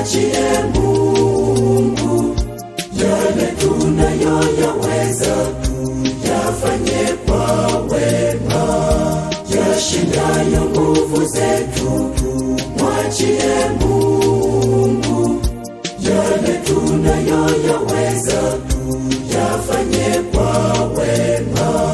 mwachie Mungu yale tunayoyaweza tuyafanye kwa wema, yashindayo nguvu zetu. Mwachie Mungu yale tunayoyaweza tuyafanye kwa wema.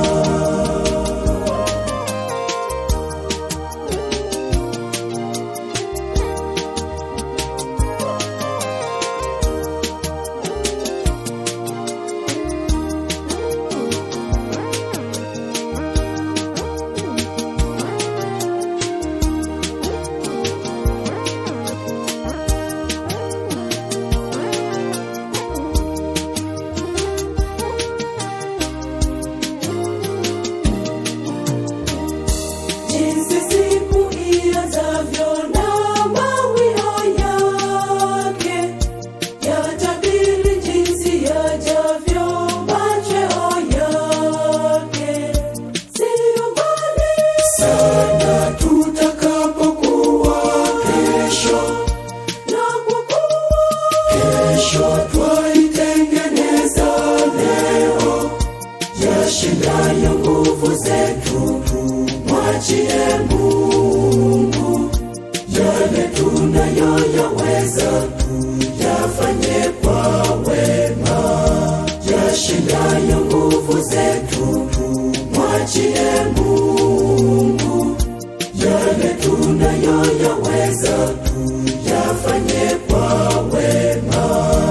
Jinsi siku ianzavyo na mawio yake yatabiri jinsi yajavyo machweo yake. Siyo mbali sana tutakapokuwa kesho, na kwa kuwa kesho twaitengeneza leo yashindayo nguvu zetu. Mwachie Mungu yale tunayoyaweza tuyafanye kwa wema, yashindayo nguvu zetu. Mwachie Mungu yale tunayoyaweza tuyafanye kwa wema.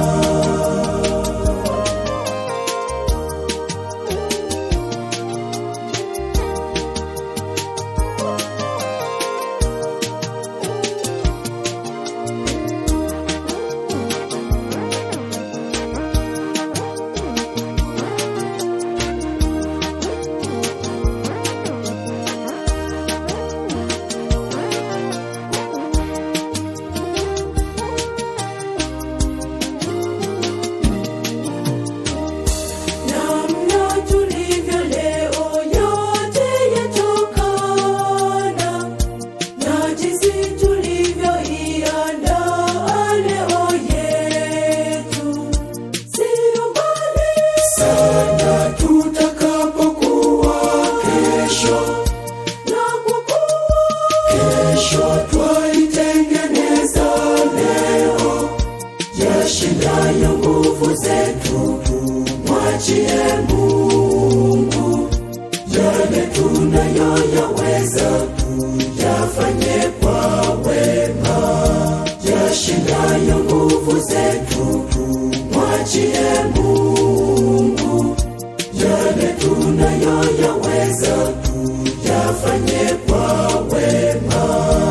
Namna tulivyo leo yote yatokana na jinsi tulivyoiandaa leo yetu. Siyo mbali sana tutakapokuwa kesho, na kwa kuwa kesho twaitengeneza leo yashindayo nguvu zetu. Mwachie Mungu yale tunayoyaweza tuyafanye kwa wema, yashindayo nguvu zetu. Mwachie Mungu yale tunayoyaweza tuyafanye kwa wema.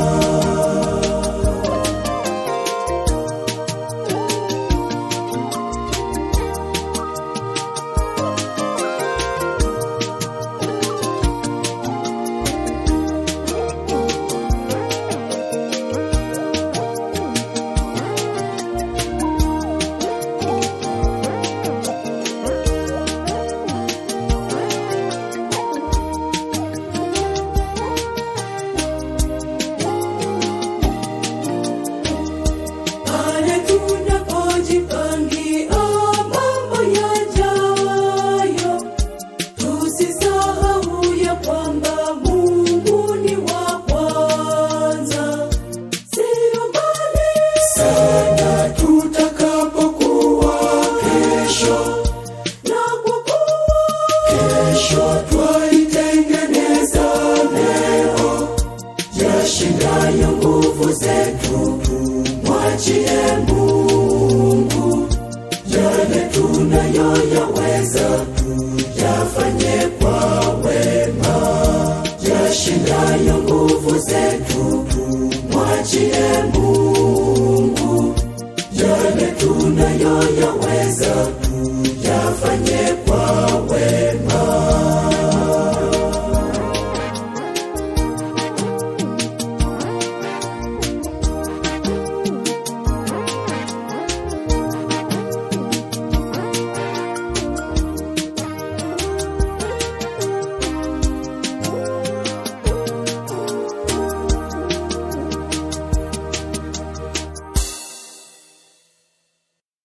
Pale tunapojipangia mambo yajayo, tusisahau ya kwamba Mungu ni wa kwanza. Siyo mbali sana tutakapokuwa kesho, na kwa kuwa kesho twaitengeneza leo yashindayo nguvu zetu. Mwachie Mungu yale tunayoyaweza